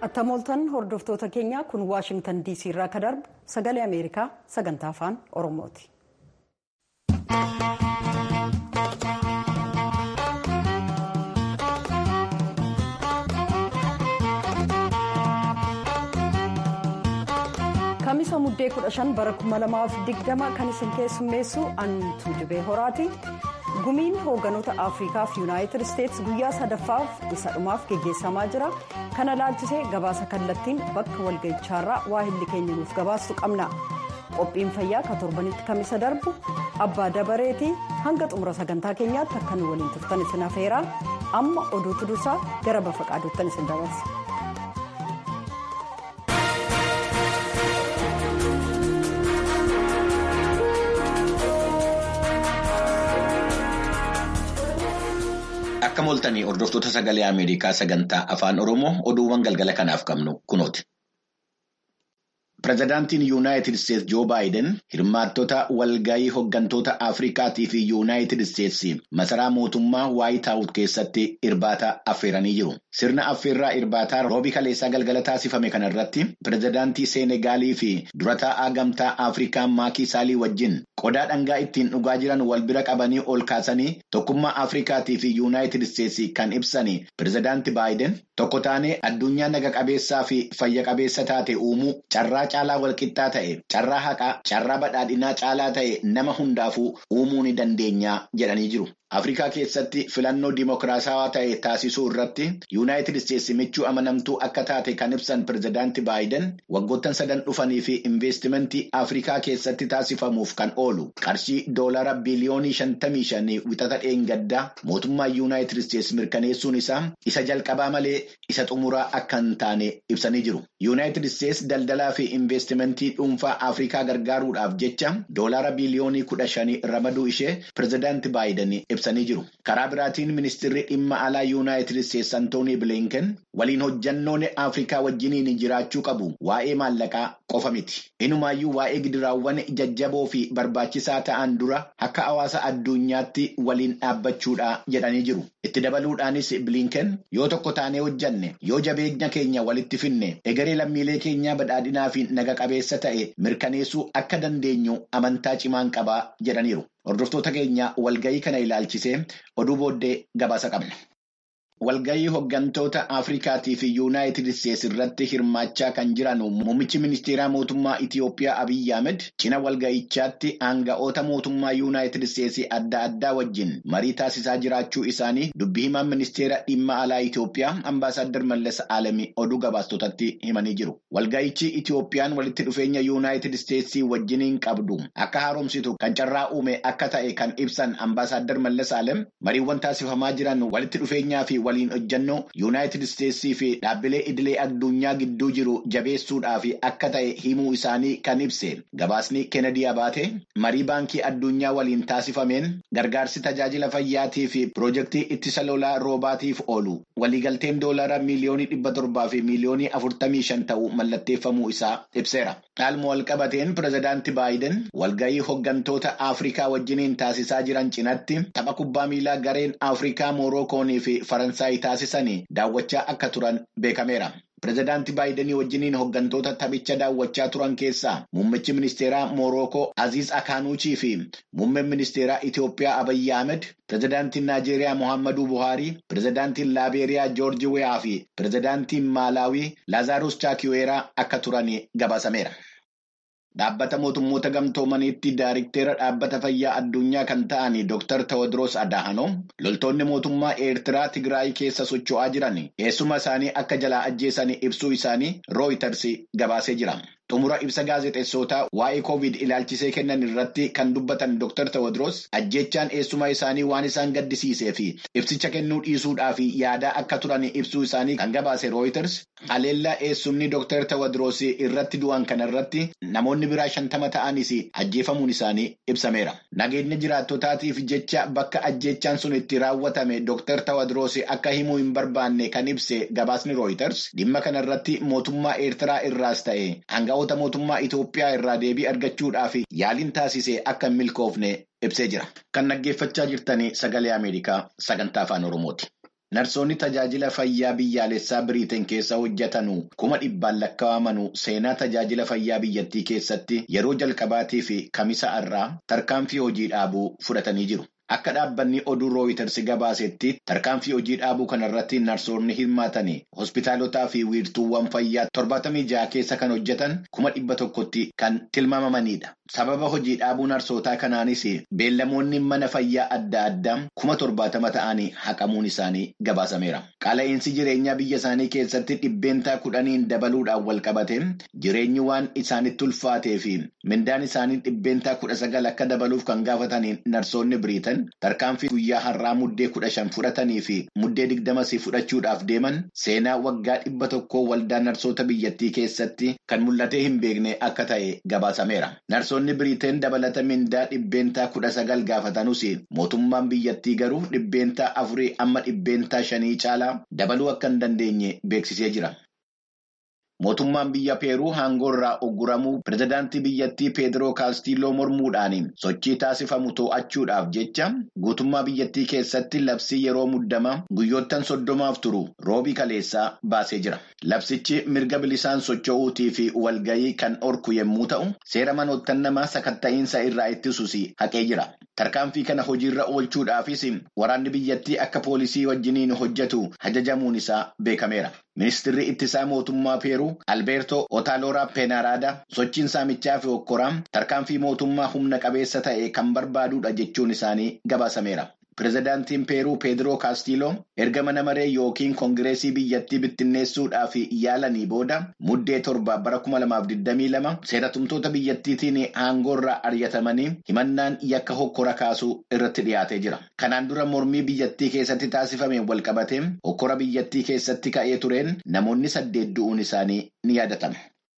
Attamooltan hordoftoota keenyaa kun Waashingtan DC irraa kan darbu sagalee Ameerikaa sagantaa afaan Oromooti. Kamisa muddee 15 bara 2020 kan isin keessummeessu Antuu Jibee Horaati. gumiin hoogganoota afrikaa fi yuunaayitid isteetsi guyyaa sadaffaaf isa dhumaaf geggeessamaa jira kana laalchisee gabaasa kallattiin bakka walga'ichaarraa waahilli keenya nuuf gabaastu qabna qophiin fayyaa ka torbanitti kamisa darbu abbaa dabareetii hanga xumura sagantaa keenyaatti akka nu waliin turtan isin afeeraa amma oduutu dursaa gara bafa qaaduuttan isin dabarsa. Akka mooltanii hordoftoota sagalee Ameerikaa sagantaa afaan Oromoo oduuwwan galgala kanaaf qabnu kunooti. Pireezidaantiin Yuunaayitid Isteetsi Joo Baayiden hirmaattota walgahii hooggantoota Afrikaatii fi Yuunaayitid Isteetsi masaraa mootummaa Waayit Haawus keessatti irbaata affeeranii jiru. Sirna affeerraa irbaataa roobii kaleessaa galgala taasifame kanarratti pireezidaantii Seenegaalii fi dura taa'aa gamtaa Afrikaa Maakii Saalii wajjin qodaa dhangaa ittiin dhugaa jiran wal bira qabanii ol kaasanii tokkummaa Afrikaatii fi Yuunaayitid Isteetsi kan ibsanii pireezidaantii Baayiden tokko taanee addunyaa naga qabeessaa fi fayya qabeessa taate uumuu carraa caalaa walqixxaa ta'e carraa haqaa carraa badhaadhinaa caalaa ta'e nama hundaafuu uumuu ni dandeenya jedhanii jiru. Afrikaa keessatti filannoo dimokiraatawaa ta'e taasisuu irratti yuunaayitid isteetsi michuu amanamtuu akka taate kan ibsan pireezidaantii Baayiden waggoottan sadan dhufanii fi investimentii Afrikaa keessatti taasifamuuf kan oolu qarshii doolara biliyoonii shantamii shanii wixata dheengaddaa mootummaa yuunaayitid isteetsi mirkaneessuun isaa isa jalqabaa malee isa xumuraa akka hin taane ibsanii jiru. Yuunaayitid isteetsi daldalaa fi investimentii dhuunfaa Afrikaa gargaaruudhaaf jecha doolara biliyoonii kudha shanii ramaduu ishee pireezidaantii Baayiden ibsanii jiru. Karaa biraatiin ministeerri dhimma alaa yuunaayitid isteetsi Antoonii Bilinken waliin hojjannoon Afrikaa wajjiniin jiraachuu qabu waa'ee maallaqaa qofa miti. Inumaayyuu waa'ee gidiraawwan jajjaboo fi barbaachisaa ta'an dura akka hawaasa addunyaatti waliin dhaabbachuudha jedhanii jiru. Itti dabaluudhaanis Bilinken yoo tokko taanee hojjanne yoo jabeenya keenya walitti finne egeree lammiilee keenyaa badhaadhinaa fi naga qabeessa ta'e mirkaneessuu akka dandeenyu amantaa cimaan qabaa jedhaniiru. Hordoftoota keenya walgahii kana ilaalchisee oduu booddee gabaasa qabna. Walgahii hooggantoota Afrikaatii fi Yuunaayitid Isteetsi irratti hirmaachaa kan jiran muummichi ministeeraa mootummaa Itiyoophiyaa Abiyyi Ahmed cina walgahichaatti aanga'oota mootummaa Yuunaayitid Isteetsi adda addaa wajjin marii taasisaa jiraachuu isaanii dubbii himaan ministeera dhimma alaa Itiyoophiyaa Ambaasaadder Mallas Alamii oduu gabaastotatti himanii jiru. Walgahichi Itiyoophiyaan walitti dhufeenya Yuunaayitid Isteetsii wajjiniin qabdu akka haaromsitu kan carraa uume akka ta'e kan ibsan Ambaasaadder Mallas Alam mariiwwan taasifamaa jiran walitti dhufeenyaa fi waliin hojjannoo yuunaayitid isteetsii fi dhaabbilee idilee addunyaa gidduu jiru jabeessuudhaaf akka ta'e himuu isaanii kan ibse gabaasni keenedii abaate marii baankii addunyaa waliin taasifameen gargaarsi tajaajila fayyaatii fi piroojeektii ittisa lolaa roobaatiif oolu waliigalteen doolaara miiliyoonii dhibba torbaa fi miiliyoonii afurtamii shan ta'uu mallatteeffamuu isaa ibseera. Dhaaluma walqabateen pireezidaantii Baayiden walgahii hooggantoota Afrikaa wajjiniin taasisaa jiran cinatti tapha kubbaa miilaa gareen Afrikaa Moorookoonii fi Faransaay taasisanii daawwachaa akka turan beekameera. Pireezidaantii Baayidenii wajjiniin hooggantoota taphicha daawwachaa turan keessaa muummichi ministeeraa Moorookoo Aziz Akaanuuchii fi muummeen ministeeraa Itiyoophiyaa Abiyyi Ahmed, pireezidaantiin Naajeeriyaa Muhammaduu Buhaarii, pireezidaantiin Laabeeriyaa Joorji Weyaa fi pireezidaantiin Maalaawii Laazaarus Chaakiweeraa akka turan gabaasameera. Dhaabbata mootummoota gamtoomaniitti daariktera dhaabbata fayyaa addunyaa kan ta'an Dr. Tewodiroos Adahanoom loltoonni mootummaa Eertiraa Tigraay keessa socho'aa jiran eessuma isaanii akka jalaa ajjeesan ibsuu isaanii Rooyiters gabaasee jira. Xumura ibsa gaazexeessootaa waa'ee COVID ilaalchisee kennan irratti kan dubbatan Dr. Tewodiroos ajjechaan eessuma isaanii waan isaan gaddisiisee fi ibsicha kennuu dhiisuudhaaf yaadaa akka turan ibsuu isaanii kan gabaase Rooyiters haleellaa eessumni Dr. Tewodiroos irratti du'an kanarratti namoonni biraa shantama ta'anis ajjeefamuun isaanii ibsameera. Nageenya jiraattotaatiif jecha bakka ajjechaan sun itti raawwatame Dr. Tewodiroos akka himuu hin barbaanne kan ibse gabaasni Rooyiters dhimma kanarratti mootummaa Eertiraa irraas ta'e hanga mootummaa Itoophiyaa irraa deebii argachuudhaaf yaaliin taasise akka hin milkoofne ibsee jira. Kan dhaggeeffachaa jirtanii sagalee Ameerikaa sagantaa afaan Oromooti. Narsoonni tajaajila fayyaa biyyaalessaa Biriiteen keessa hojjetanu kuma dhibbaan lakkaa'amanu seenaa tajaajila fayyaa biyyattii keessatti yeroo jalqabaatii fi kamisa irraa tarkaanfii hojii dhaabuu fudhatanii jiru. Akka dhaabbanni oduu rooyitersi gabaasetti tarkaanfii hojii dhaabuu kanarratti narsoonni hirmaatanii hospitaalotaa fi wiirtuuwwan fayyaa torbaatamii ja'a keessa kan hojjetan kuma dhibba tokkotti kan tilmaamamanidha. Sababa hojii dhaabuu narsootaa kanaanis beellamoonni mana fayyaa adda addaa kuma torbaatama ta'anii haqamuun isaanii gabaasameera. Qaala'insi jireenyaa biyya isaanii keessatti dhibbeentaa kudhaniin dabaluudhaan wal qabate jireenyi waan isaanitti ulfaatee fi mindaan isaanii dhibbeentaa kudha sagal akka dabaluuf kan gaafataniin narsoonni biriitan. Tarkaanfii guyyaa har'aa muddee kudha shan fudhatanii fi muddee digdamas fudhachuudhaaf deeman seenaa waggaa dhibba tokkoo waldaa narsoota biyyattii keessatti kan mul'atee hin beekne akka ta'e gabaasameera. Narsoonni Biriiteen dabalata mindaa dhibbeentaa kudha sagal gaafatanuus mootummaan biyyattii garuu dhibbeentaa afurii amma dhibbeentaa shanii caalaa dabaluu akka hin dandeenye beeksisee jira. Mootummaan biyya Peeruu aangoo irraa ogguramuu pirezidaantii biyyattii Peediroo Kaastiloo mormuudhaan sochii taasifamu to'achuudhaaf jecha guutummaa biyyattii keessatti labsii yeroo muddamaa guyyoottan soddomaaf turu roobii kaleessaa baasee jira. Labsichi mirga bilisaan socho'uutii fi walgayii kan orku yommuu ta'u, seera manoottan namaa sakatta'iinsa irraa ittisuus haqee jira. Tarkaanfii kana hojiirra oolchuudhaafis waraanni biyyattii akka poolisii wajjiniin hojjetu ajajamuun isaa beekameera. Ministeerri ittisaa mootummaa Peeruu Albeertoo Otaalooraa Peenaaraada sochiin saamichaa fi hokkoraa tarkaanfii mootummaa humna qabeessa ta'e kan barbaadudha jechuun isaanii gabaasameera. Pireezidaantiin Peeruu Peediroo Kaastiloo erga mana maree yookiin koongireesii biyyattii bittinneessuudhaaf yaalanii booda muddee torba bara 2022 seeratumtoota biyyattiitiin aangoorraa ari'atamanii himannaan yakka hokkora kaasuu irratti dhiyaatee jira. Kanaan dura mormii biyyattii keessatti taasifameen walqabatee hokkora biyyattii keessatti ka'ee tureen namoonni saddeet du'uun isaanii ni yaadatama.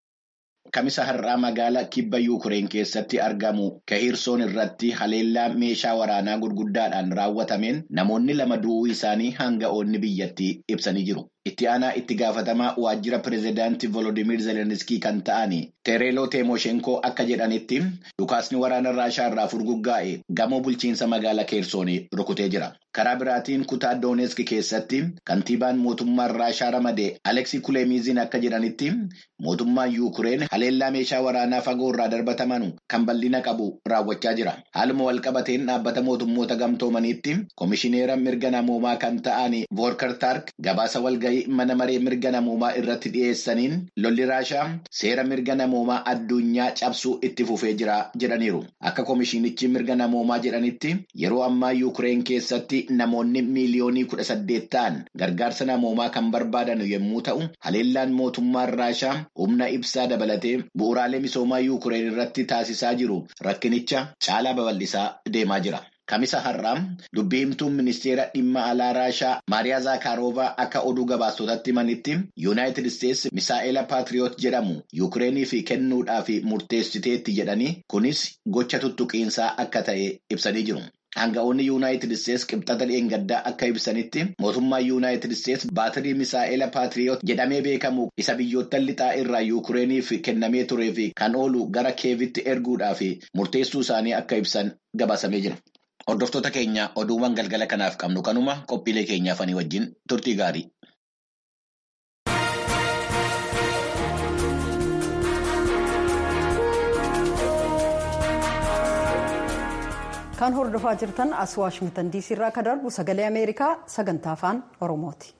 Kamisa har'aa magaalaa kibba Yuukireen keessatti argamu Kahirsoon irratti haleellaa meeshaa waraanaa gurguddaadhaan raawwatameen namoonni lama du'uu isaanii hanga'oonni biyyattii ibsanii jiru. Itti aanaa itti gaafatamaa waajjira pireezidaantii Volodimir Zelenskii kan ta'an Tereeloo Teemoshenkoo akka jedhanitti dhukaasni waraana Raashaa irraa furguggaa'e gamoo bulchiinsa magaalaa Keersoonii rukutee jira. Karaa biraatiin kutaa Doonesk keessatti kantiibaan mootummaa Raashaa ramadee Aleksii Kuleemiziin akka jedhanitti mootummaan Yuukireen haleellaa meeshaa waraanaa fagoo irraa darbataman kan bal'ina qabu raawwachaa jira. Haaluma walqabateen dhaabbata mootummoota gamtoomaniitti komishineera mirga namoomaa kan ta'an Voorkar Taark gabaasa walgahii mana maree mirga namoomaa irratti dhiyeessaniin lolli Raashaa seera mirga namoomaa addunyaa cabsuu itti fufee jira jedhaniiru. Akka komishinichi mirga namoomaa jedhanitti yeroo ammaa Yuukireen keessatti namoonni miiliyoonii kudha saddeet ta'an gargaarsa namoomaa kan barbaadan yommuu ta'u, haleellaan mootummaan Raashaa humna ibsaa dabalatee bu'uuraalee misoomaa Yuukireen irratti taasisaa jiru rakkinicha caalaa babal'isaa deemaa jira. Kamisa har'aa dubbii himtuun ministeera dhimma alaa Raashaa Maariyaa Zaakaaroovaa akka oduu gabaastotatti himanitti Yuunaayitid Isteetsi Misaa'ela Paatiriyoot jedhamu Yuukireeniif kennuudhaaf murteessiteetti jedhanii kunis gocha tuttuqiinsaa akka ta'e ibsanii jiru. Hanga'oonni Yuunaayitid Isteetsi qibxata dheengaddaa akka ibsanitti mootummaan Yuunaayitid Isteetsi baatirii Misaa'ela Paatiriyoot jedhamee beekamu isa biyyoottan lixaa irraa Yuukireeniif kennamee turee fi kan oolu gara keevitti erguudhaaf murteessuu isaanii akka ibsan gabaasamee jira. Hordoftoota keenya oduuwwan galgala kanaaf qabnu kanuma qophiilee keenyaaf ani wajjin turtii gaarii. Kan hordofaa jirtan as Waashingtan diisii irraa kan darbu sagalee Ameerikaa sagantaa afaan Oromooti.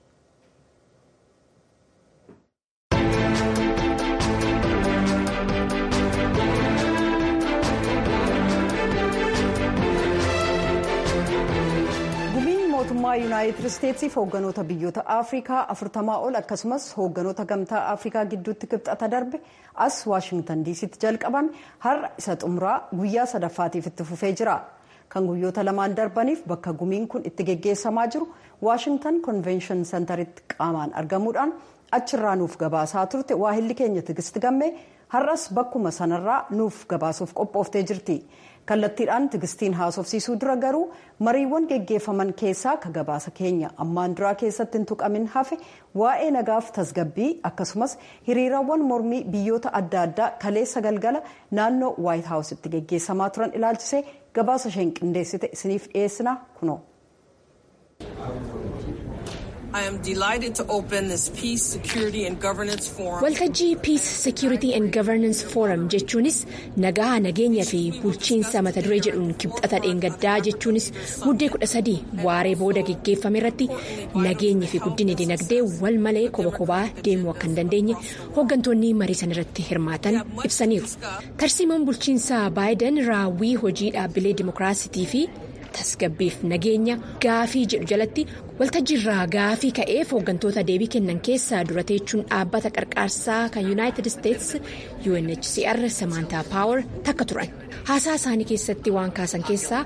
mootummaa yuunaayitid isteetsiif hoogganoota biyyoota afrikaa afurtamaa ol akkasumas hoogganoota gamtaa afrikaa gidduutti kibxata darbe as waashingtan diisitti jalqabame har'a isa xumuraa guyyaa sadaffaatiif itti fufee jira kan guyyoota lamaan darbaniif bakka gumiin kun itti geggeessamaa jiru waashingtan konvenshin sentaritti qaamaan argamuudhaan achirraa nuuf gabaasaa turte waahilli keenya tigisti gammee har'as bakkuma sanarraa nuuf gabaasuuf qophooftee jirti. kallattiidhaan tigistiin haasofsiisuu dura garuu mariiwwan geggeeffaman keessaa ka gabaasa keenya ammaan duraa keessatti hin tuqamin hafe waa'ee nagaaf tasgabbii akkasumas hiriirawwan mormii biyyoota adda addaa kaleessa galgala naannoo waayit haawusitti geggeessamaa turan ilaalchisee gabaasa isheen qindeessite isiniif dhiyeessina kunoo. Waltajjii Peace Security and Governance Forum jechuunis nagaa nageenya fi bulchiinsa mata duree jedhuun kibxata dheengaddaa jechuunis muddee kudha sadii waaree booda geggeeffame irratti nageenyi fi guddinni dinagdee wal malee koba kobaa deemuu akka hin dandeenye hooggantoonni marii san irratti hirmaatan ibsaniiru. Tarsiimoon bulchiinsa Baayiden raawwii hojii dhaabbilee dimookiraasitii fi tasgabbiif nageenya gaafii jedhu jalatti waltajjiirraa gaafii ka'eef hooggantoota deebii kennan keessaa dura teechuun dhaabbata qarqaarsaa kan yuunaayitid isteetsi UNHCR Samantaa Paawer takka turan haasaa isaanii keessatti waan kaasan keessaa.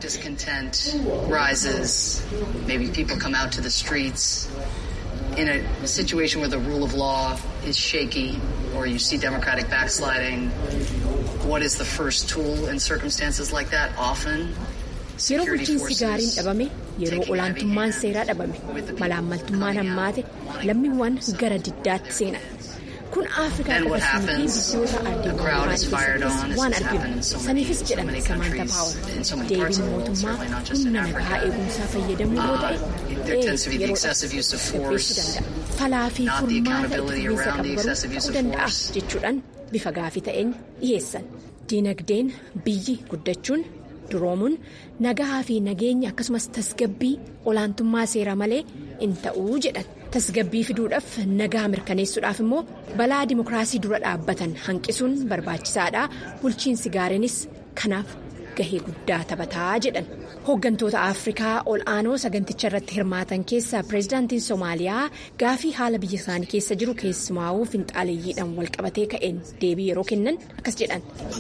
In a situation where the rule of law is shaky or you see democratic backsliding, what is the first tool in circumstances like that? Often Yeroo bulchiinsi gaariin dhabame yeroo olaantummaan seeraa dhabame malaammaltummaan hammaate lammiiwwan gara diddaatti seenan kun afrikaa dabarsanii fi biyyoota addunyaa keessattis waan arginu saniifis jedhan samaanta paawar deebiin mootummaa humna nagaa eegumsaa fayyadamuu yoo ta'e yeroodhaaf sirreessuu danda'a falaa fi furmaata ittisa qabu garuu ta'uu danda'a jechuudhaan bifa gaafii ta'een dhiyeessan diinagdeen biyyi guddachuun. duroomuun nagaa fi nageenya akkasumas tasgabbii olaantummaa seeraa malee in ta'uu jedhan tasgabbii fiduudhaaf nagaa mirkaneessuudhaaf immoo balaa dimookiraasii dura dhaabbatan hanqisuun barbaachisaadha bulchiinsi gaariinis kanaaf gahee guddaa taphataa jedhan hooggantoota afrikaa ol aanoo saganticha irratti hirmaatan keessaa pireezidaantiin soomaaliyaa gaafii haala biyya isaanii keessa jiru keessumaa'uu finxaaleeyyiidhaan walqabatee ka'een deebii yeroo kennan akkas jedhan.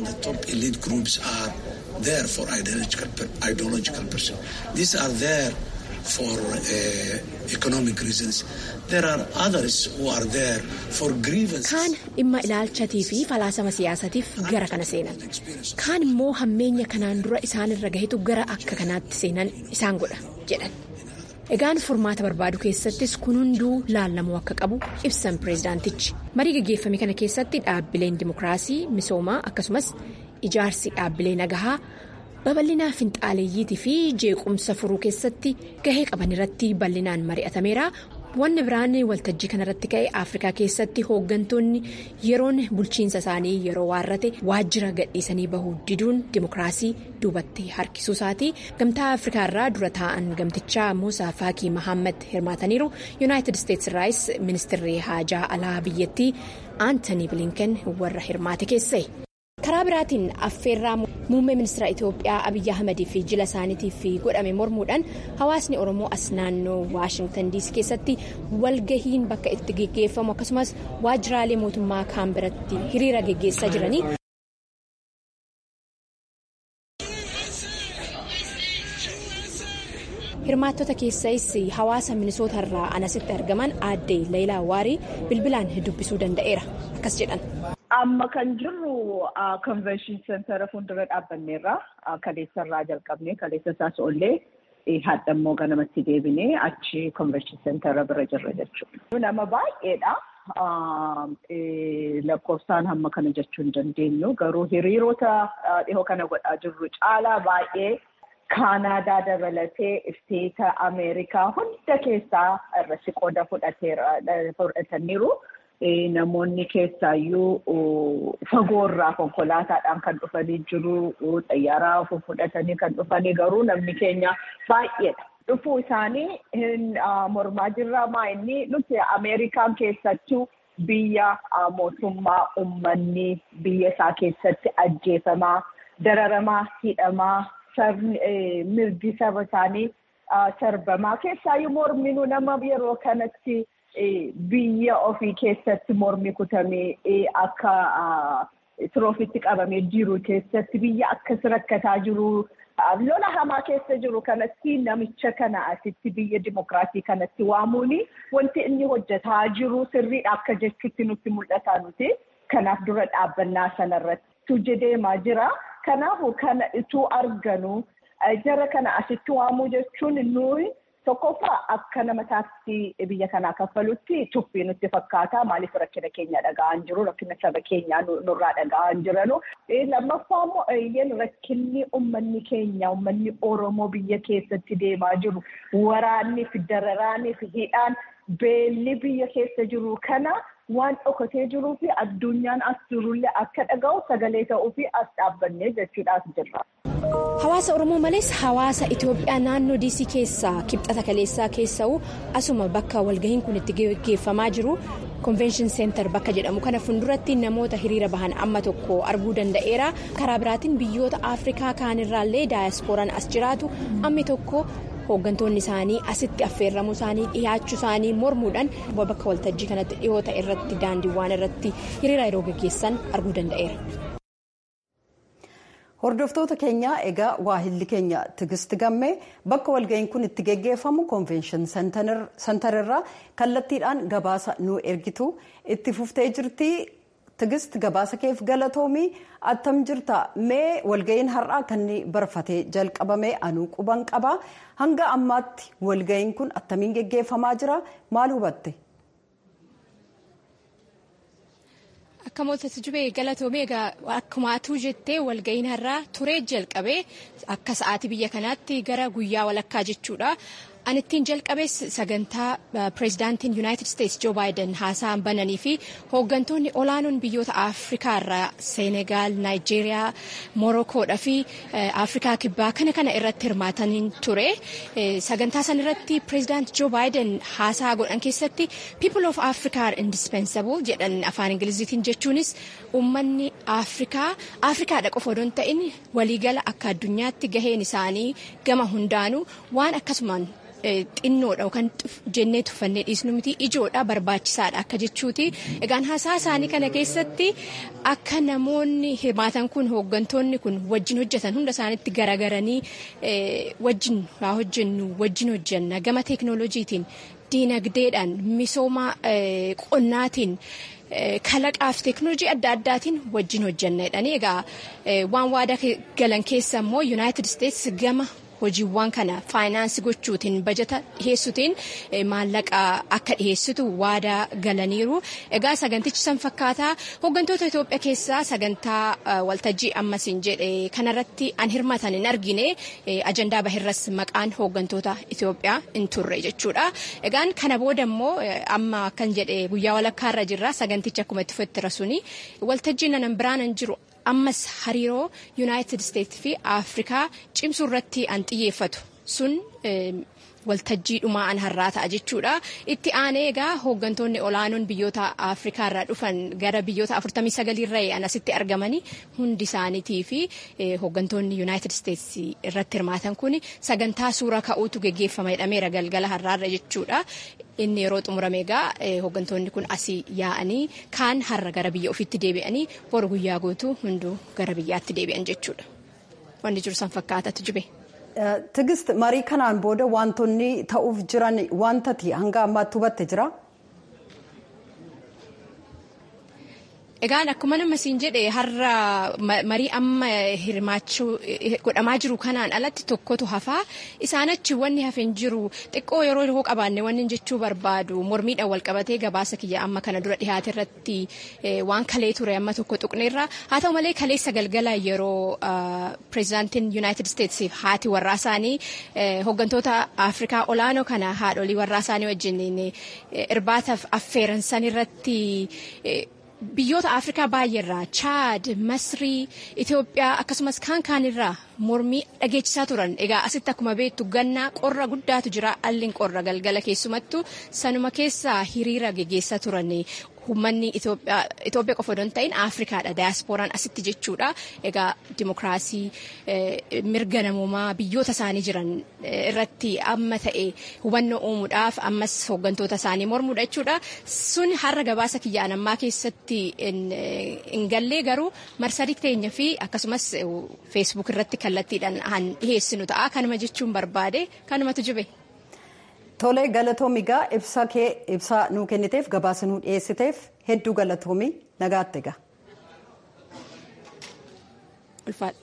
there for ideological, ideological person. These are there for uh, economic reasons. There are others who are there for grievances. Kaan dhimma ilaalchatii fi falaasama siyaasatiif gara kana seenan. Kaan immoo hammeenya kanaan dura isaanirra gahetu gara akka kanaatti seenan isaan godha jedhan. Egaan furmaata barbaadu keessattis kun hunduu laallamuu akka qabu ibsan pireezidaantichi. Marii gaggeeffame kana keessatti dhaabbileen dimookiraasii misoomaa akkasumas ijaarsi dhaabbilee nagahaa babal'inaa finxaaleeyyiitii fi jeequmsa furuu keessatti gahee qaban irratti bal'inaan mari'atameera. Wanni biraan waltajjii kanarratti ka'e Afrikaa keessatti hooggantoonni yeroon bulchiinsa isaanii yeroo waarrate waajjira gadhiisanii bahuu diduun dimookiraasii duubatti harkisuu isaati. Gamtaa Afrikaa irraa dura taa'an gamtichaa Muusaa Faakii Mahammad hirmaataniiru. Yuunaayitid Isteetsi irraayis ministeerri haajaa alaa biyyattii Aantanii Bilinken warra hirmaate keessa'e. karaa biraatiin affeerraa muummee ministeera itiyoophiyaa abiyyi ahmedii fi jila isaaniitiif godhame mormuudhaan hawaasni oromoo as naannoo waashingtan diisii keessatti walgahiin bakka itti geggeeffamu akkasumas waajjiraalee mootummaa kaan biratti hiriira geggeessaa jiranii. hirmaattota keessais hawaasa minisoota irraa anasitti argaman aadde leelaa waarii bilbilaan dubbisuu danda'eera akkas jedhan. Amma kan jirru konvenshin seentara fuuldura dhaabbanneerra kaleessarraa jalqabne kaleessa isaas oollee hadha immoo ganamatti deebinee achi konvenshin seentara bira jirra jechuudha. Nama baay'eedha. Lakkoofsaan hamma kana jechuu hin dandeenyu garuu hiriirota dhihoo kana godhaa jirru caalaa baay'ee Kaanaadaa dabalatee isteeta Ameerikaa hunda keessaa irratti qooda fudhataniiru. Namoonni keessaayyuu fagoorraa konkolaataadhaan kan dhufanii jiru. Xayyaaraa fudhatanii kan dhufanii garuu namni keenya baay'eedha. Dhufuu isaanii mormaa jirra maa inni nuti Ameerikaan keessattuu biyya mootummaa uummanni biyya isaa keessatti ajjeefamaa, dararamaa, hidhamaa. mirgi saba isaanii sarbamaa keessaayyuu morminu nama yeroo kanatti biyya ofii keessatti mormi kutamee akka tiroofitti qabamee jiru keessatti biyya akkas rakkataa jiru lola hamaa keessa jiru kanatti namicha kana asitti biyya dimokiraatii kanatti waamuun wanti inni hojjetaa jiru sirriidha akka jechuutti nutti mul'ata nuti kanaaf dura dhaabbannaa sanarratti deemaa jira. Kanaafuu kana ituu arganu jara kana asitti waamuu jechuun nuyi tokkoffaa akka nama taasisii biyya kanaa kaffalutti tuffii nutti fakkaata. Maaliif rakkina keenya dhaga'an jiru? Rakkina saba keenyaa nurraa dhaga'an jiranu. Lammaffaa immoo rakkinni uummanni keenya uummanni Oromoo biyya keessatti deemaa jiru waraanni fi dararaanii fi hidhaan beelli biyya keessa jiru kana waan dhokatee jiruu fi addunyaan as jirullee akka dhaga'u sagalee ta'uu fi as dhaabbannee jechuudhaaf jirra. Hawaasa Oromoo malees hawaasa Itoophiyaa naannoo diisii keessaa kibxata kaleessaa keessa'u asuma bakka walgahiin kun itti geggeeffamaa jiru konvenshin seentar bakka jedhamu kana fuulduratti namoota hiriira bahan amma tokko arguu danda'eera karaa biraatiin biyyoota afrikaa kaanirraallee daayasporaan as jiraatu ammi tokko hooggantoonni isaanii asitti affeerramuu isaanii dhiyaachuu isaanii mormuudhaan bakka waltajjii kanatti dhiyoota irratti daandiiwwan irratti hiriira yeroo geggeessan arguu danda'eera. hordoftoota keenya egaa waahilli keenya tigisti gammee bakka walga'iin kun itti geggeeffamu konvenshin santararraa kallattiidhaan gabaasa nu ergitu itti fuftee jirti tigist gabaasa keef galatoomii attam jirta mee walga'iin har'aa kan barfatee jalqabame anuu quban qaba hanga ammaatti walga'iin kun attamiin geggeeffamaa jira maal hubatte. Akka mootatti jubee galatoomee egaa akkuma atuu jettee walga'iin har'aa turee jalqabee akka sa'aatii biyya kanaatti gara guyyaa walakkaa jechuudha. An ittiin jalqabees sagantaa pireezidaantiin Yuunaayitid Isteetsi Joo Baayiden haasa'an bananii fi hooggantoonni olaanoon biyyoota Afrikaa irraa Seenegaal, Naayijeeriyaa, Morokoodhaa fi Afrikaa kibbaa kana kana irratti hirmaatanii ture. Sagantaa san irratti pireezidaanti Joo Baayiden haasaa godhan keessatti People of Africa are indispensable jedhan afaan Ingiliziitiin jechuunis uummanni Afrikaa Afrikaadha qofa odoo hin ta'in waliigala akka addunyaatti gaheen isaanii gama hundaanuu waan akkasumaan xinnoodha yookaan jennee tuffannee dhiisnu miti ijoodha barbaachisaadha akka jechuuti egaan haasaa isaanii kana keessatti akka namoonni hirmaatan kun hooggantoonni kun wajjin hojjetan hunda isaaniitti garagaranii wajjin haa hojjennu wajjin hojjenna gama teeknooloojiitiin diinagdeedhaan misooma qonnaatiin. kalaqaaf teeknooloojii adda addaatiin wajjin hojjenna jedhanii egaa waan waadaa galan keessa immoo yuunaayitid isteetsi gama hojiiwwan kana faayinaansii gochuutiin bajata dhiheessuutiin maallaqa akka dhiheessitu waadaa galaniiru egaa sagantichi san fakkaataa hooggantoota Itoophiyaa keessaa sagantaa waltajjii ammasiin jedhe kanarratti an hirmatan hin argine ajandaa bahirras maqaan hooggantoota Itoophiyaa hin turre jechuudha egaan kana booda immoo amma akkan jedhe guyyaa walakkaarra jirra sagantichi akkuma itti fufetti rasuni waltajjii nanan biraanan jiru ammas hariiroo yuunaayitid isteetsi fi afrikaa cimsuu irratti an xiyyeeffatu sun waltajjii dhumaa an har'aa ta'a jechuudha itti aanee egaa hooggantoonni olaanoon biyyoota afrikaa irraa dhufan gara biyyoota 49 irra an asitti argamanii hundi isaaniitii fi hooggantoonni yuunaayitid isteetsi irratti hirmaatan kun sagantaa suura ka'uutu geggeeffama jedhameera galgala har'aarra jechuudha inni yeroo xumurame egaa hooggantoonni kun asii yaa'anii kaan har'a gara biyya ofiitti deebi'anii boru guyyaa guutuu hunduu gara biyyaatti deebi'an jechuudha wanni jiru san fakkaatatu jibe. Tigist marii kanaan booda wantoonni ta'uuf jiran wantati hanga ammaatti hubatte jira. Egaan akkuma nama siin jedhe har'a marii amma hirmaachuu godhamaa jiru kanaan alatti tokkotu hafaa isaan achi wanni hafeen jiru xiqqoo yeroo yeroo qabaanne wanni jechuu barbaadu mormiidhaan wal qabatee gabaasa kiyya amma kana dura dhiyaate irratti waan kalee ture amma tokko tuqneerra haa ta'u malee kaleessa galgala yeroo pireezidaantiin yuunaayitid isteetsiif haati warraa isaanii hooggantoota afrikaa olaanoo kana haadholii warraa isaanii wajjin irbaataaf affeeransan irratti. biyyoota afrikaa baay'eerraa chaad masrii itiyoophiyaa akkasumas kaan kaanirraa mormii dhageechisaa turan egaa asitti akkuma beektu gannaa qorra guddaatu jira alliin qorra galgala keessumattu sanuma keessaa hiriira geggeessaa turan uummanni Itoophiyaa qofa odoo hin ta'in Afrikaadha daayaaspooraan asitti jechuudha. Egaa dimokiraasii mirga namoomaa biyyoota isaanii jiran irratti amma ta'e hubannoo uumuudhaaf ammas hooggantoota isaanii mormuudha jechuudha. Sun har'a gabaasa kiyyaan ammaa keessatti hin gallee garuu marsarii teenya fi akkasumas feesbuuk irratti kallattiidhaan dhiheessinu ta'a. Kanuma jechuun barbaade kanumatu jibe. Tolee galatoomi gaa ibsa kee ibsa nuu kenniteef gabaasa nuu dhiyeessiteef hedduu galatoomi nagaatti egaa. Ulfaadha.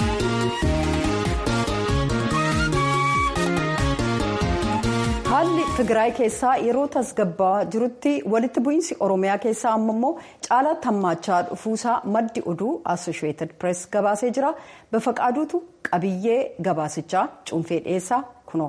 Haalli Tigraay keessaa yeroo tasgabbaa jirutti walitti bu'iinsi Oromiyaa keessaa amma immoo caalaatti hammaachaa dhufuusaa maddi oduu Associated Press gabaasee jira. Bafaqaaduutu qabiyyee gabaasichaa cuunfee dhiyeessaa kunoo.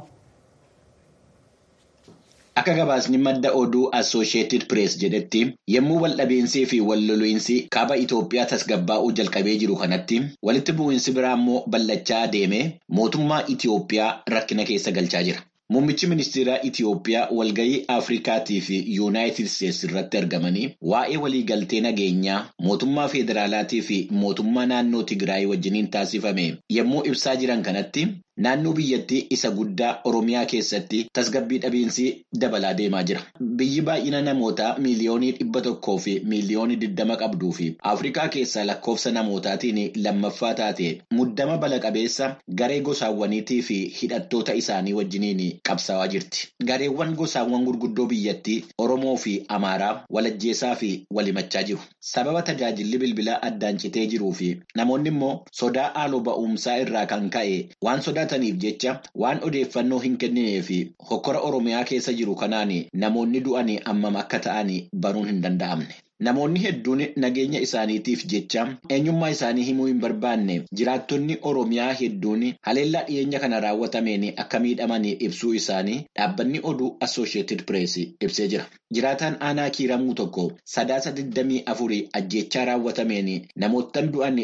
Akka gabaasni madda oduu Associated Press jedhetti yommuu waldhabiinsii fi walloliinsi kaaba Itoophiyaa tasgabbaa'uu jalqabee jiru kanatti walitti bu'iinsi biraa immoo ballachaa deemee mootummaa Itoophiyaa rakkina keessa galchaa jira. Muummichi ministeeraa Itoophiyaa walgahii Afrikaatii fi Yuunaayitid Isteetsi irratti argamanii waa'ee waliigaltee nageenyaa mootummaa federaalaatii fi mootummaa naannoo Tigraay wajjiniin taasifame yommuu ibsaa jiran kanatti naannoo biyyattii isa guddaa Oromiyaa keessatti tasgabbii dhabiinsi dabalaa deemaa jira. Biyyi baay'ina namootaa miiliyoonii dhibba tokkoo fi miiliyoonii digdama qabduu fi Afrikaa keessaa lakkoofsa namootaatiin lammaffaa taate muddama bala qabeessa garee gosaawwaniitii fi hidhattoota isaanii wajjiniin qabsaawaa jirti. Gareewwan gosaawwan gurguddoo biyyattii Oromoo fi Amaaraa walajjeesaa fi walimachaa jiru. Sababa tajaajilli bilbilaa addaan citee jiruu fi namoonni immoo sodaa haaloo ba'umsaa irraa kan ka'e waan sodaataniif jecha waan odeeffannoo hin kenninee fi hokkora Oromiyaa keessa jiru kanaan namoonni du'anii ammam akka ta'an baruun hin danda'amne. Namoonni hedduun nageenya isaaniitiif jecha eenyummaa isaanii himuu hin barbaanne jiraattonni Oromiyaa hedduun haleellaa dhiyeenya kana raawwatameen akka miidhaman ibsuu isaanii dhaabbanni oduu Associated Press ibsee jira. Jiraataan aanaa kiiramuu tokko sadaasa 24 ajjeechaa raawwatameen namoottan du'an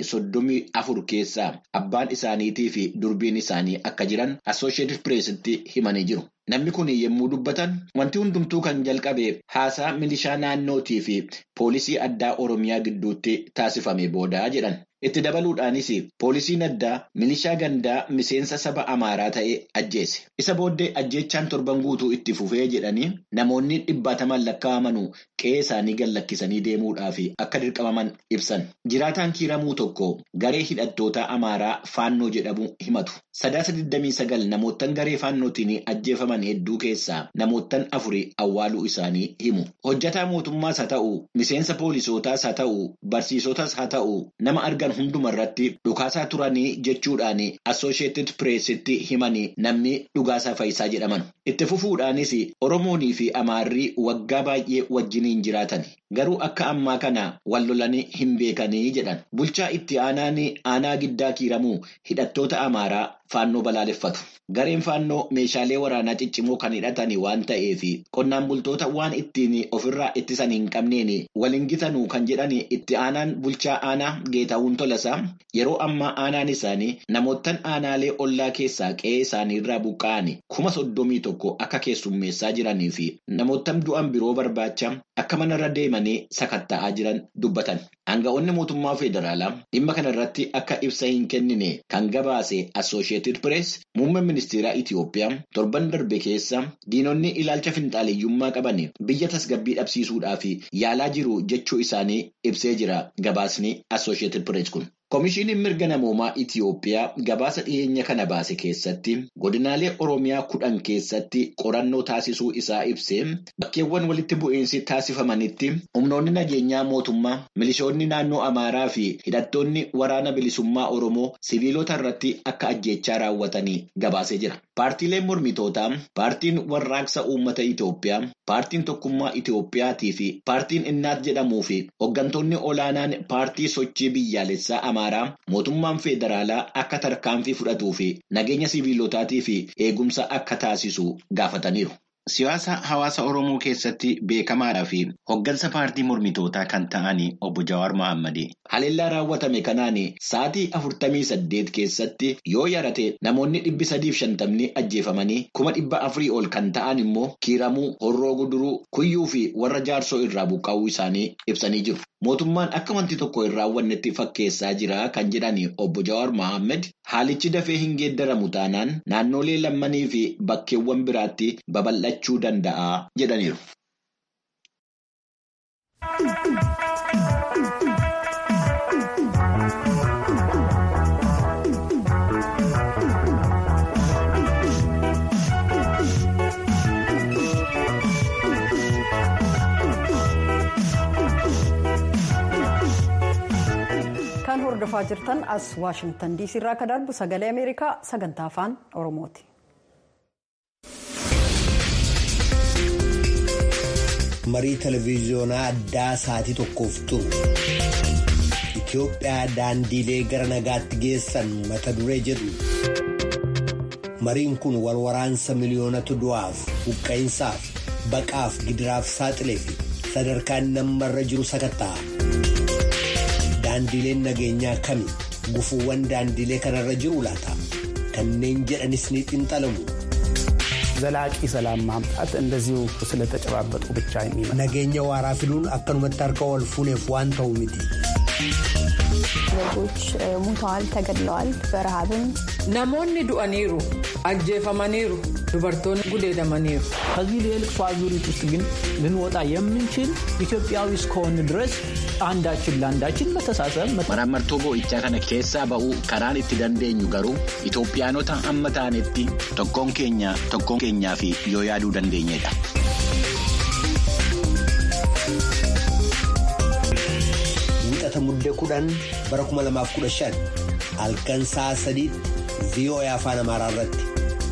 34 keessaa abbaan isaaniitii fi durbiin isaanii akka jiran Associated Pressitti himanii jiru. Namni kun yommuu dubbatan wanti hundumtuu kan jalqabe haasaa milishaa naannootii fi poolisii addaa Oromiyaa gidduutti taasifame boodaa jedhan. Itti dabaluudhaanis poolisiin addaa milishaa gandaa miseensa saba Amaaraa ta'e ajjeese. Isa booddee ajjeechaan torban guutuu itti fufee jedhanii namoonni dhibbaataman lakkaa'amanuu qe'ee isaanii gallakkisanii deemuudhaaf akka dirqamaman ibsan. Jiraataan kiiramuu tokko garee hidhattoota Amaaraa faannoo jedhamu himatu. Sadaasa 29 namoottan garee faannootiin ajjeefaman hedduu keessaa namoottan afurii awwaaluu isaanii himu. Hojjataa mootummaas haa ta'u, miseensa poolisootaas haa ta'u, barsiisotaas haa ta'u, nama argan hunduma irratti dhukaasaa turanii jechuudhaan Associated Pressitti himanii namni dhugaasaa Fayisaa jedhaman. Itti fufuudhaanis Oromoonii fi Amaarrii waggaa baay'ee wajjiniin jiraatan. Garuu akka ammaa kana wal lolanii hin beekanii jedhan. Bulchaa itti aanaan aanaa giddaa kiiramuu hidhattoota Amaaraa faannoo balaaleffatu. Gareen faannoo meeshaalee waraanaa ciccimoo kan hidhatan waan ta'eef qonnaan bultoota waan ittiin ofirraa ittisan hin qabneen waliin gitanuu kan jedhan itti aanaan bulchaa aanaa Geetahuun Tolasaa yeroo ammaa aanaan isaanii namoottan aanaalee ollaa keessaa qe'ee isaanii irraa buqqa'an kuma soddomii tokko akka keessummeessaa jiranii fi namoottan du'an biroo barbaacha akka manarra deemanii sakatta'aa jiran dubbatan. Aanga'oonni mootummaa federaalaa dhimma kana irratti akka ibsa hin kennine kan gabaase Associated Press muummeen ministeeraa Itoophiyaa torban darbe keessa diinonni ilaalcha finxaaleeyyummaa qaban biyya tasgabbii dhabsiisuudhaaf yaalaa jiru jechuu isaanii ibsee jira gabaasni Associated Press kun. Komishiiniin mirga namoomaa Itoophiyaa gabaasa dhiyeenya kana baase keessatti godinaalee Oromiyaa kudhan keessatti qorannoo taasisuu isaa ibsee bakkeewwan walitti bu'iinsi taasifamanitti humnoonni nageenyaa mootummaa milishoonni naannoo Amaaraa fi hidhattoonni waraana bilisummaa Oromoo siviilota irratti akka ajjeechaa raawwatanii gabaasee jira. Paartiileen mormitootaa, paartiin warraaqsa uummata Itoophiyaa, paartiin tokkummaa Itoophiyaatii fi paartiin innaat jedhamuu fi hooggantoonni olaanaan paartii sochii biyyaalessaa Amaaraa mootummaan federaalaa akka tarkaanfii fudhatuu fi nageenya siviilotaatii fi eegumsa akka taasisu gaafataniiru. Siyaasa hawaasa Oromoo keessatti beekamaadhaa fi hooggansa paartii mormitootaa kan ta'an obbo Jawaar Mohaammed haleellaa raawwatame kanaan sa'aatii afurtamii saddeet keessatti yoo yarate namoonni dhibbi sadiif shantamni ajjeefamanii kuma dhibba afurii ol kan ta'an immoo kiiramuu, horroo guduruu, kuyyuu fi warra jaarsoo irraa buqqa'uu isaanii ibsanii jiru. Mootummaan akka wanti tokko hin raawwannetti fakkeessaa jira kan jedhan obbo Jawaar Mohaammed haalichi dafee hin geeddaramu taanaan naannolee lammanii fi bakkeewwan biraatti babal'achuu danda'a jedhaniiru. kan hordofaa jirtan as waashingtan diisii irraa kan darbu sagalee ameerikaa sagantaa afaan oromooti. marii televiziyoonaa addaa sa'aatii tokkoof turu Itoophiyaa daandiilee gara nagaatti geessan mata duree jedhu mariin kun walwaraansa miliyoonatu du'aaf buqqa'insaaf baqaaf gidiraaf saaxilee fi sadarkaan nammarra jiru sakatta'a. Daandiileen nageenyaa kami gufuuwwan daandiilee kanarra jiru laata kanneen jedhanis ni xinxalamu. ዘላቂ ሰላም ማምጣት እንደዚሁ ስለተጨባበጡ ብቻ የሚመ nageenya waaraa fiduun akkanumatti harka wal fuuneef waan ta'u miti. ዜጎች ሙተዋል፣ ተገድለዋል። በረሃብም namoonni du'aniiru ajjeefamaniiru dubartoonni gudeedamaniiru. ከዚህ የልቅሶ አዙሪት ውስጥ ግን ልንወጣ የምንችል ኢትዮጵያዊ እስከሆን ድረስ አንዳችን ለአንዳችን መተሳሰብ Maraamartoo boo'ichaa kana keessaa ba'uu karaan itti dandeenyu garuu Itoophiyaanota amma taanetti tokkoon keenya tokkoon keenyaa fi yoo yaaduu dandeenyedha. Wiixata muddee kudhan bara 2015 halkan sa'a sadiitti VOA afaan amaaraa irratti.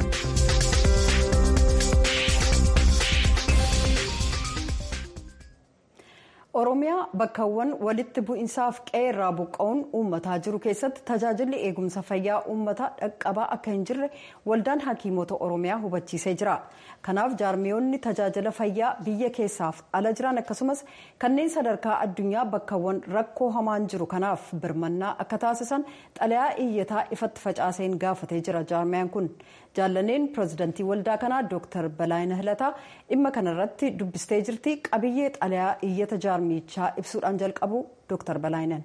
Oromiyaa bakkawwan walitti bu'insaaf qe'ee irraa buqqa'uun uummataa jiru keessatti tajaajilli eegumsa fayyaa uummataa dhaqqabaa akka hin jirre waldaan hakiimota Oromiyaa hubachiisee jira. Kanaaf jaarmiyoonni tajaajila fayyaa biyya keessaaf ala jiran akkasumas kanneen sadarkaa addunyaa bakkawwan rakkoo hamaan jiru kanaaf birmannaa akka taasisan xalayaa iyyataa ifatti facaaseen gaafatee jira jaarmiyaan kun. Jaallaneen pirezidantii waldaa kanaa Dr. Balaayina Hilataa dhimma kanarratti dubbistee jirti. Qabiyyee xalayaa iyyata jaarmichaa ibsuudhaan jalqabu Dr. Balaayinan.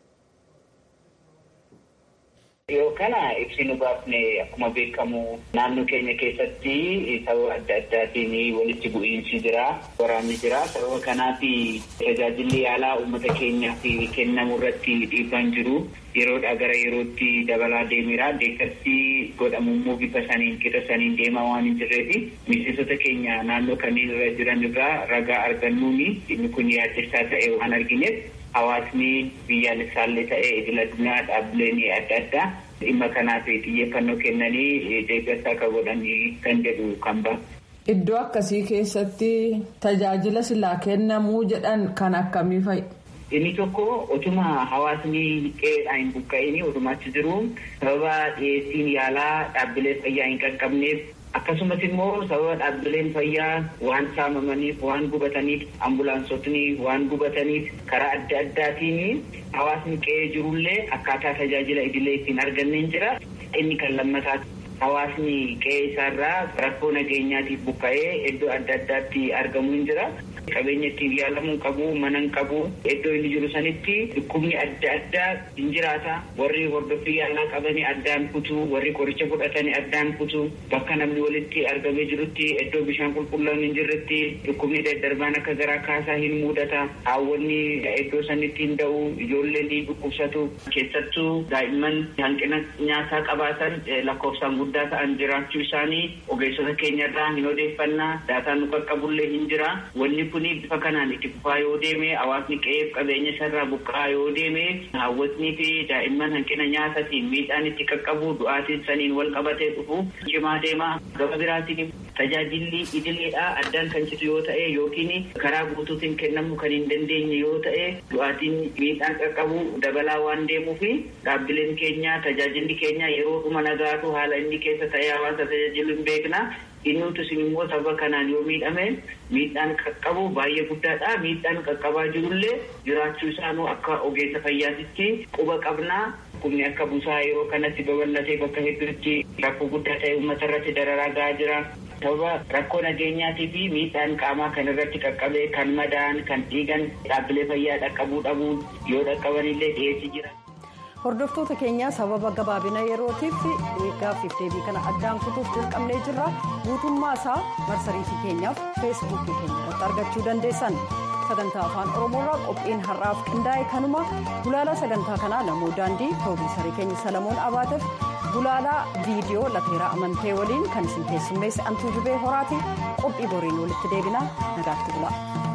Yoo kana ibsinu baafne akkuma beekamu naannoo keenya keessatti sababa adda addaatiin walitti bu'iinsi jira, waraanni jira. Sababa kanaaf tajaajilli yaalaa uummata keenyaaf kennamu irratti dhiibbaan jiru. Yeroodhaa gara yerootti dabalaa deemeera. Deeggarsi godhamu immoo bifa saniin qixa saniin deemaa waan hin jirreefi miseensota keenya naannoo kanneen irra jiran irraa ragaa argannuuni inni kun yaaddessaa ta'e waan argineef hawaasni biyyaalessaallee ta'e idil addunyaa dhaabbileen adda addaa dhimma kanaaf xiyyeeffannoo kennanii deeggarsa akka godhanii kan jedhu kan ba'a. Iddoo akkasii keessatti tajaajila silaa kennamuu jedhan kan akkamii fa'i? Inni tokko otuma hawaasni qe'eedhaan hin buqqa'in otuma achi jiru sababa dhiyeessiin yaalaa dhaabbilee fayyaa hin qaqqabneef akkasumas immoo sababa dhaabbileen fayyaa waan saamamaniif waan gubataniif ambulaansotni waan gubataniif karaa adda addaatiin hawaasni qe'ee jirullee akkaataa tajaajila idilee ittiin arganneen jira inni kan lammataa hawaasni qe'ee isaarraa rakkoo nageenyaatiif buqqa'ee iddoo adda addaatti argamu hin jira. qabeenya ittiin yaalamuu qabu mana hin qabu iddoo inni jiru sanitti dhukkubni adda addaa hin jiraata warri hordoffii yaalaa qabanii addaan kutu warri qoricha fudhatanii addaan kutu bakka namni walitti argamee jirutti iddoo bishaan qulqulluun hin jirretti dhukkubni daddarbaan akka garaa kaasaa hin mudata haawwanni iddoo sanitti hin da'u ijoolleen ni dhukkubsatu keessattuu daa'imman hanqina nyaataa qabaatan lakkoofsaan guddaa ta'an jiraachuu isaanii ogeessota keenyarraa hin odeeffannaa daataan nu qaqqabullee hin jira wanni kun bifa kanaan itti fufaa yoo deeme hawaasni qe'eef qabeenya isaarraa buqqa'aa yoo deeme haawwatnii fi daa'imman hanqina nyaataatiin miidhaan itti qaqqabu du'aatiin saniin wal qabatee dhufu cimaa deema gaba biraatiin tajaajilli idileedhaa addaan kan citu yoo ta'e yookiin karaa guutuutiin kennamuu kan hin dandeenye yoo ta'e du'aatiin miidhaan qaqqabu dabalaa waan deemuuf dhaabbileen keenya tajaajilli keenya yeroo dhuma nagaatu haala inni keessa ta'ee hawaasa tajaajilu hin beekna Innuutu isin immoo sababa kanaan yoo miidhame miidhaan qaqqabu baay'ee guddaadha. Miidhaan qaqqabaa jirullee jiraachuu isaanuu akka ogeessa fayyaatitti quba qabnaa. Humni akka busaa yeroo kanatti babal'atee bakka hedduutti rakkoo guddaa ta'e uummata irratti dararaa gahaa jira. Sababa rakkoo nageenyaatii fi miidhaan qaamaa kan irratti qaqqabee kan madaa'an kan dhiigan dhaabbilee fayyaa dhaqqabuu dhabuu yoo dhaqqabanillee dhiyeessii jira. hordoftoota keenya sababa gabaabina yerootiif gaaffiif deebii kana addaan kutuuf dirqamnee jirra guutummaa isaa marsariitii keenyaaf feesbuukii keenya irratti argachuu dandeessan sagantaa afaan oromoorraa qophiin har'aaf qindaa'e kanuma gulaalaa sagantaa kanaa namoo daandii pirooduusarii keenya salamoon abaateef gulaalaa viidiyoo lateeraa amantee waliin kan isin keessummeesse antuu jubee horaati qophii boriin walitti deebina nagaatti bulaa.